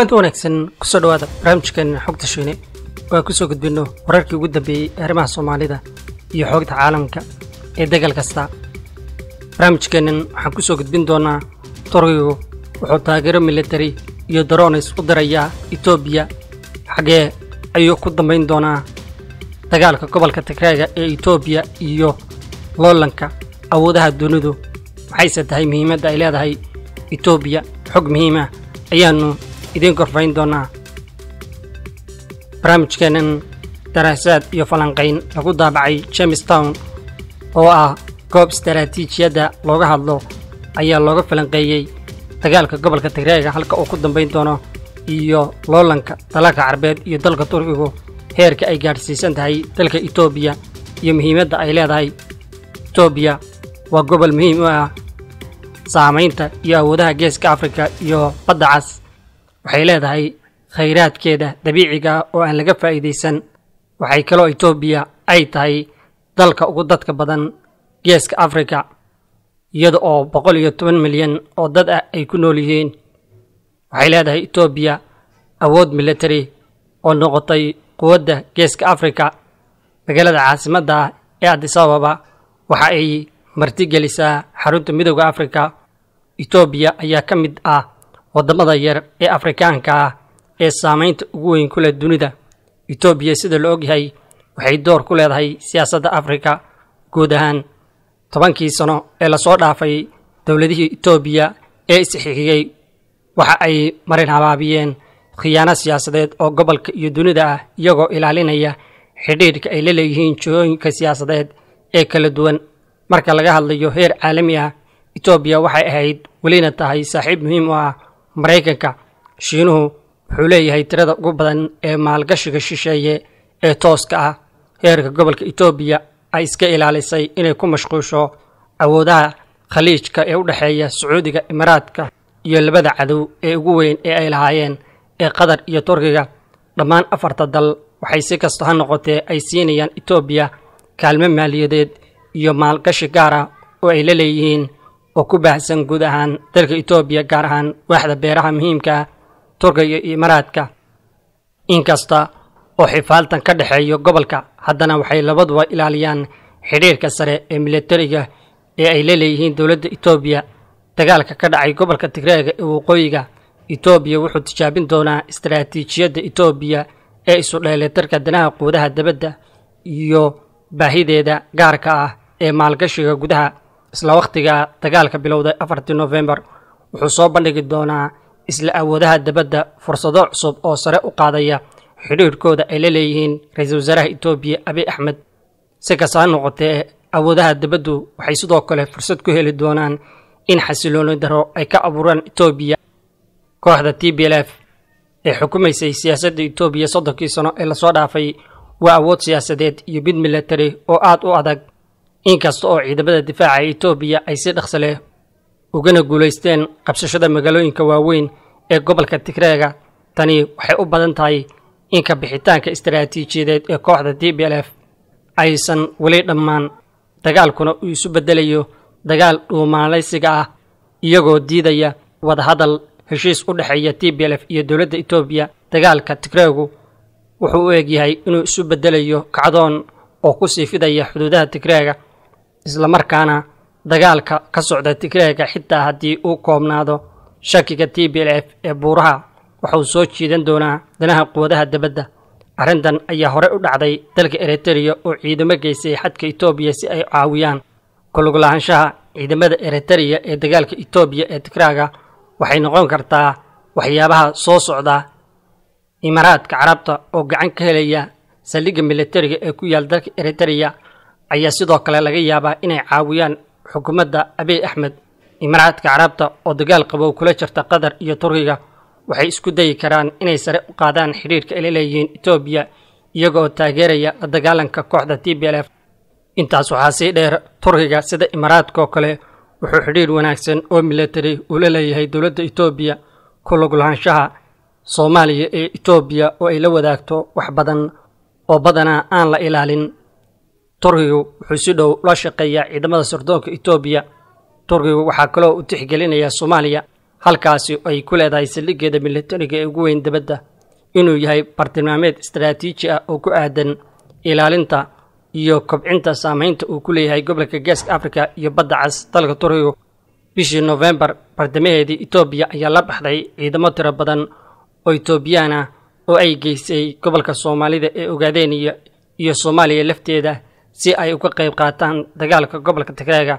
kulanti wanaagsan kusoo dhawaada barnaamijkan xogta shiine oo aan kusoo gudbinno wararkii ugu dambeeyey ee arrimaha soomaalida iyo xoogta caalamka ee degal kasta barnaamijkeennan waxaan kusoo gudbin doonaa turkigu wuxuu taageero militari iyo daronis u dirayaa etoobiya xaggee ayuu ku dambayn doonaa dagaalka gobolka tigreega ee etoobiya iyo loolanka awoodaha dunidu maxayse tahay muhiimadda ay leedahay etoobiya xog muhiima ayaannu idiin korfayn doonaa barnaamijkeennan daraasaad iyo falanqayn lagu daabacay jamestown oo ah goob istaraatiijiyadda looga hadlo ayaa looga falanqeeyey dagaalka gobolka tigreega halka uu ku dambayn doono iyo loolanka dalalka carabeed iyo dalka turkigu heerka ay gaadhsiisan tahay dalka etoobiya iyo muhiimadda ay leedahay etoobiya waa gobol muhiim u ah saamaynta iyo awoodaha geeska afrika iyo badda cas waxay leedahay khayraadkeeda dabiiciga oo aan laga faa'iidaysan waxay kaloo etoobiya ay tahay dalka ugu dadka badan geeska afrika iyada oo boqol iyo toban milyan oo dad ah ay ku nool yihiin waxay leedahay etoobiya awood militari oo noqotay quwadda geeska afrika magaalada caasimadda ah ee adisababa waxa ay martigelisaa xarunta midooda afrika etoobiya ayaa ka mid ah waddamada yar ee afrikaanka ah ee saamaynta ugu weyn ku leh dunida etoobiya sida la ogyahay waxay door ku leedahay siyaasadda afrika guud ahaan tobankii sano ee lasoo dhaafay dowladihii etoobiya ee isxixiyey waxa ay marin habaabiyeen khiyaano siyaasadeed oo gobolka iyo dunida ah iyagoo ilaalinaya xidhiidhka ay la leeyihiin jihooyinka siyaasadeed ee kala duwan marka laga hadlayo heer caalami ah etoobiya waxay ahayd welina tahay saaxiib muhiim u ah maraykanka shiinuhu wuxuu leeyahay tirada ugu badan ee maalgashiga shisheeye ee tooska ah heerka gobolka etoobiya ay iska ilaalisay inay ku mashquusho awoodaha khaliijka ee u dhexeeya sacuudiga imaaraadka iyo labada cadow ee ugu weyn ee ay lahaayeen ee qatar iyo turkiga dhammaan afarta dal waxay si kasta ha noqotee ay siinayaan etoobiya kaalmo maaliyadeed iyo maalgashi gaar ah oo ay la leeyihiin oo ku baahsan guud ahaan dalka etoobiya gaar ahaan waaxda beeraha muhiimka ah turkiga iyo imaaraadka inkasta oo xifaaltan ka dhexeeyo gobolka haddana waxay labaduba ilaaliyaan xidhiirka sare ee militariga ee ay la leeyihiin dowladda etoobiya dagaalka ka dhacay gobolka tigreega ee waqooyiga etoobiya wuxuu tijaabin doonaa istaraatiijiyadda etoobiya ee isu dheelitirka danaha quudaha dabadda iyo baahideeda gaarka ah ee maalgashiga gudaha isla wakhtiga dagaalka bilowday afartii nofembar wuxuu soo bandhigi doonaa isla awoodaha dabadda fursado cusub oo sare u qaadaya xidhiirhkooda ay la leeyihiin ra-iisul wasaaraha etoobiya abiy axmed si kasta ha noqotee awoodaha dabaddu waxay sidoo kale fursad ku heli doonaan in xasilooni daro ay ka abuuraan etoobiya kooxda t b l f ee xukumaysay siyaasadda etoobiya soddonkii sano ee lasoo dhaafay waa awood siyaasadeed iyo mid militari oo aad u adag inkasta oo ciidamada difaaca etoobiya ay si dhaqso leh ugana guulaysteen qabsashada magaalooyinka waaweyn ee gobolka tigreega tani waxay u badan tahay in ka bixitaanka istaraatiijiyadeed ee kooxda t b l f aysan weli dhammaan dagaalkuna uu isu beddelayo dagaal dhuumaalaysiga ah iyagoo diidaya wadahadal heshiis u dhexeeya t b l f iyo dowladda etoobiya dagaalka tigreegu wuxuu u egyahay inuu isu beddelayo kacdoon oo ku sii fidaya xuduudaha tigreega islamarkaana dagaalka ka socda tigreega xitaa haddii uu koobnaado shakiga t b l f ee buuraha wuxuu soo jiidan doonaa danaha quwadaha dabadda arrintan ayaa horey u dhacday dalka eritereya oo ciidamo geysay xadka etoobiya si ay caawiyaan kuluglahaanshaha ciidamada eritereya ee dagaalka etoobiya ee tigraaga waxay noqon kartaa waxyaabaha soo socda imaaraadka carabta oo gacan ka helaya saldhigga militariga ee ku yaal dalka eritereya ayaa sidoo kale laga yaabaa inay caawiyaan xukuumadda abiy axmed imaaraadka carabta oo dagaal qabow kula jirta qatar iyo turkiga waxay isku dayi karaan inay sare u qaadaan xidhiirka ay la leeyihiin etoobiya iyaga oo taageeraya la dagaalanka kooxda t b l f intaas waxaa sii dheer turkiga sida imaaraadka oo kale wuxuu xidhiir wanaagsan oo militari uu la leeyahay dowladda etoobiya ku luglahaanshaha soomaaliya ee etoobiya oo ay la wadaagto wax badan oo badanaa aan la ilaalin turkigu wuxuu si dhow la shaqeeyaa ciidamada sirdoonka etoobiya turkigu waxaa kaloo u tixgelinayaa soomaaliya halkaasi ay ku leedahay saldhiggeeda militariga ee ugu weyn dibadda inuu yahay bartilmaameed istaraatiiji ah oo ku aadan ilaalinta iyo kobcinta saamaynta uu ku leeyahay gobolka geeska afrika iyo badda cas dalka turkiga bishii nofembar bartamaheedii etoobiya ayaa la baxday ciidamo tiro badan oo etoobiyaan ah oo ay geysay gobolka soomaalida ee ogaadeniya iyo soomaaliya lafteeda si ay uga qayb qaataan dagaalka gobolka tigreega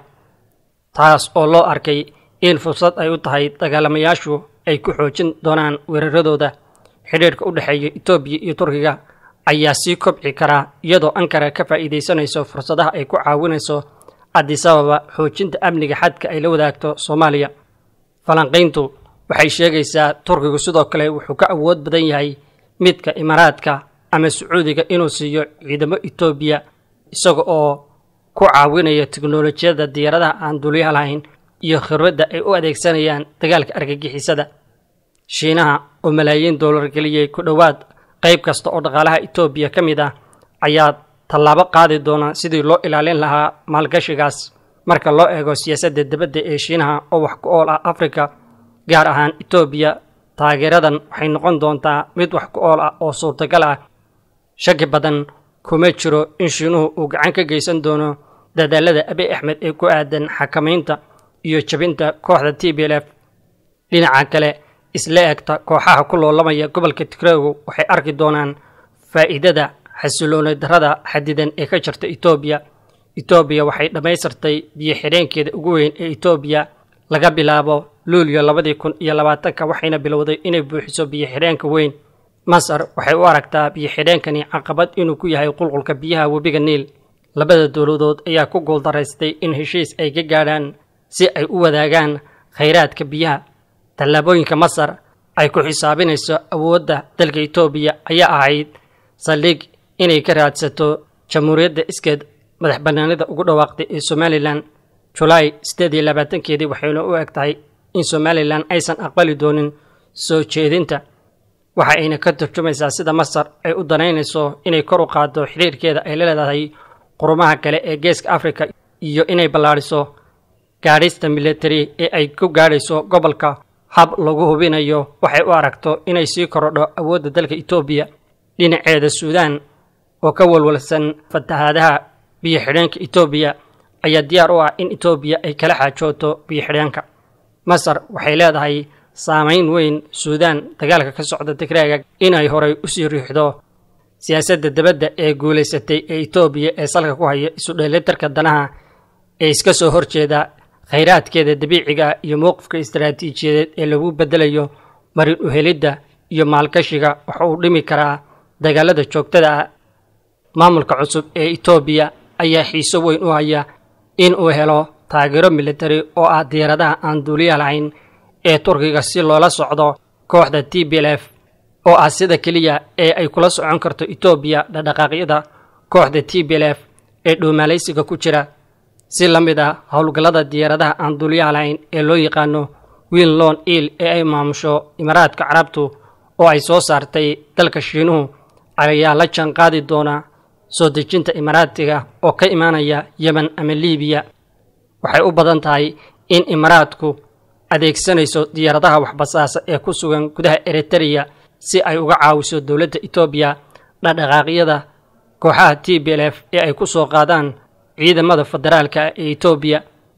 taas oo loo arkay in fursad ay u tahay dagaalamayaashu ay ku xoojin doonaan weeraradooda xidhiirhka u dhexeeya etoobiya iyo turkiga ayaa sii kobci karaa iyadoo ankara ka faa'iidaysanayso fursadaha ay ku caawinayso adisababa xoojinta amniga xadka ay la wadaagto soomaaliya falanqayntu waxay sheegaysaa turkigu sidoo kale wuxuu ka awood badan yahay midka imaaraadka ama sacuudiga inuu siiyo ciidamo etoobiya isaga oo ku caawinaya teknolojiyadda diyaaradaha aan duuliyaha lahayn iyo khibradda ay u adeegsanayaan dagaalka argagixisada shiinaha oo malaayiin doolar geliyey ku dhowaad qayb kasta oo dhaqaalaha etoobiya ka mid ah ayaa tallaabo qaadi doona sidii loo ilaalin lahaa maalgashigaas marka loo eego siyaasadda dibadda ee shiinaha oo wax ku ool ah afrika gaar ahaan etoobiya taageeradan waxay noqon doontaa mid wax ku ool ah oo suurtagal ah shaki badan kuma jiro in shiinuhu uu gacan ka geysan doono dadaalada abiy axmed ee ku aadan xakamaynta iyo jabinta kooxda t b l f dhinaca kale isla egta kooxaha ku loolamaya gobolka tigreegu waxay arki doonaan faa'iidada xasilooni darrada xadidan ee ka jirta etoobiya etoobiya waxay dhammaystirtay biyo xidheenkeeda ugu weyn ee etoobiya laga bilaabo luulyo labadii kun iyo labaatanka waxayna bilowday inay buuxiso biyo xidheenka weyn masar waxay u aragtaa biyo xidheenkani caqabad inuu ku yahay qulqulka biyaha webiga niil labada dowladood ayaa ku guuldaraystay in heshiis ay ka gaadhaan si ay u wadaagaan khayraadka biyaha tallaabooyinka masar ay ku xisaabinayso awoodda dalka etoobiya ayaa ahayd saldhig inay ka raadsato jamhuuriyadda iskeed madax bannaanida ugu dhawaaqday ee somalilan julaay siddeed iyo labaatankeedii waxayna u eg tahay in somalilan aysan aqbali doonin soo jeedinta waxa ayna ka turjumaysaa sida masar ay u danaynayso inay kor u qaaddo xiriirkeeda ay la leedahay qurumaha kale ee geeska afrika iyo inay ballaadhiso gaadhista militari ee ay ku gaadhayso gobolka hab lagu hubinayo waxay u aragto inay sii korodho awoodda dalka etoobiya dhinaceeda suudaan oo ka walwalsan fatahaadaha biyo xidheenka etoobiya ayaa diyaar u ah in etoobiya ay kala xaajooto biyo xidheenka masar waxay leedahay saamayn weyn suudaan dagaalka ka socda tigreega inay horay usii riixdo siyaasadda dibadda ee guulaysatay ee etoobiya ee salka ku haya isu dheelitarka danaha ee iska soo horjeeda khayraadkeeda dabiiciga iyo mowqifka istaraatiijiyadeed ee lagu beddelayo marin uhelidda iyo maalgashiga waxa uu dhimi karaa dagaalada joogtada ah maamulka cusub ee etoobiya ayaa xiiso weyn u haya in uu helo taageero militari oo ah diyaaradaha aan duuliya lahayn ee turkiga si loola socdo kooxda t b l f oo ah sida keliya ee ay kula socon karto etoobiya dhaqdhaqaaqyada kooxda t b l f ee dhuumaalaysiga ku jira si la mid ah howlgallada diyaaradaha aan duuliyaha lahayn ee loo yaqaano wiil lon iil ee ay maamusho imaaraadka carabtu oo ay soo saartay dalka shiinuhu ayaa la jaan qaadi doona soo dejinta imaaraadtiga oo ka imaanaya yemen ama liibiya waxay u badan tahay in imaaraadku adeegsanayso diyaaradaha waxbasaasa ee ku sugan gudaha eritereya si ay uga caawiso dowladda etoobiya dhaqdhaqaaqyada kooxaha t b l f ee ay ku soo qaadaan ciidamada federaalka ee etoobiya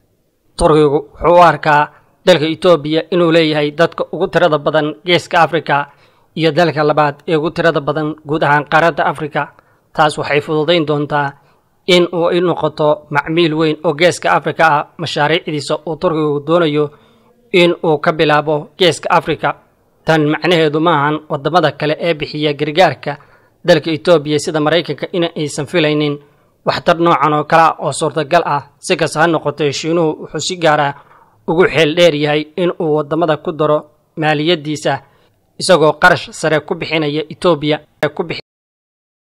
turkigu wuxuu u arkaa dalka etoobiya inuu leeyahay dadka ugu tirada badan geeska afrika iyo dalka labaad ee ugu tirada badan guud ahaan qaaradda afrika taas waxay fududayn doontaa in uu i noqoto macmiil weyn oo geeska afrika ah mashaariicdiisa uu turkigu doonayo in uu ka bilaabo geeska afrika tan macnaheedu maahan waddamada kale ee bixiya gargaarka dalka etoobiya sida maraykanka in aysan filaynin waxtar noocan oo kale ah oo suurtagal ah si kasta ha noqotee shiinuhu wuxuu si gaara ugu xeel dheer yahay in uu waddamada ku daro maaliyaddiisa isagoo qarash sare ku bixinaya etoobiya